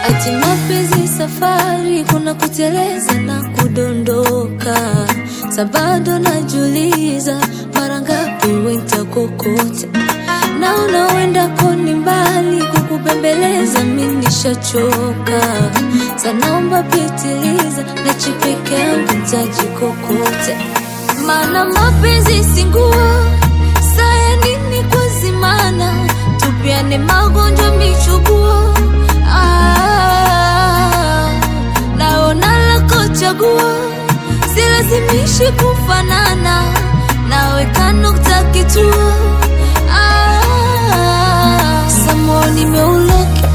ati mapenzi safari, kuna kuteleza na kudondoka. Sabado najuliza mara ngapi wentakokota na unawenda koni mbali, kukubembeleza mi nishachoka. Sanaomba pitiliza na chipeke yangu ntajikokota, maana mapenzi si nguo saya nini kwa zimana, tupiane magonjwa michubuo. Ah, naona lako chaguo, silazimishi kufanana nawe, kanukta kituo. Ah, samo nimeuloki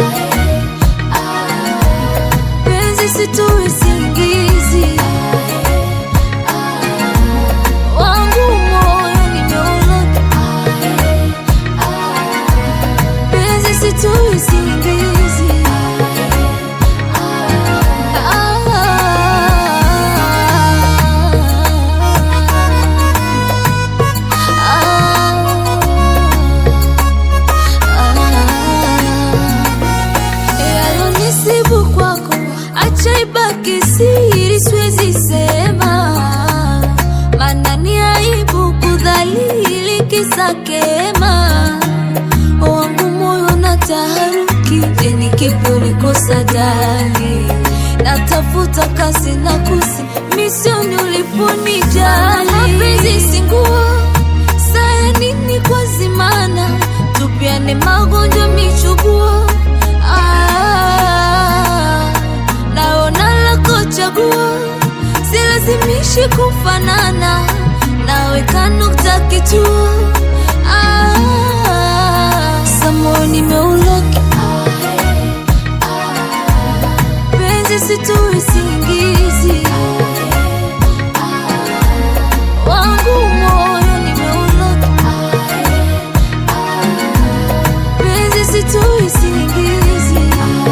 penzi situi singizi wangu moyo nimeuloki penzi situi singizi yalonisibu kwako, acha ibaki siri, siwezi sema, maana ni aibu kudhalili kisa kema wangu moyo na taharuki, eni kipi ulikosa dali, natafuta kasi na kusi misioni uliponijali. Mapenzi si nguo, saya nini kwa zimana, tupiane magonjwa michubuo. Ah, naona lako chaguo, silazimishi kufanana nawe, kanukta kituo Ah, samo nimeuloki penzi situi singizi wangu moyo nimeuloki penzi situi singizi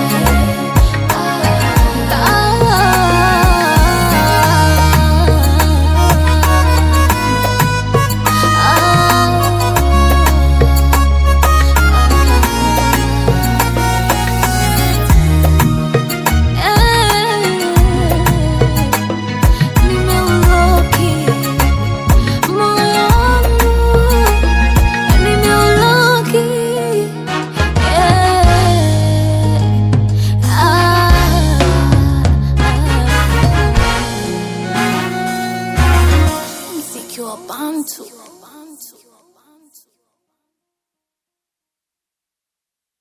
Nimeuloki moyo wangu, nimeuloki mziki wa Bantu.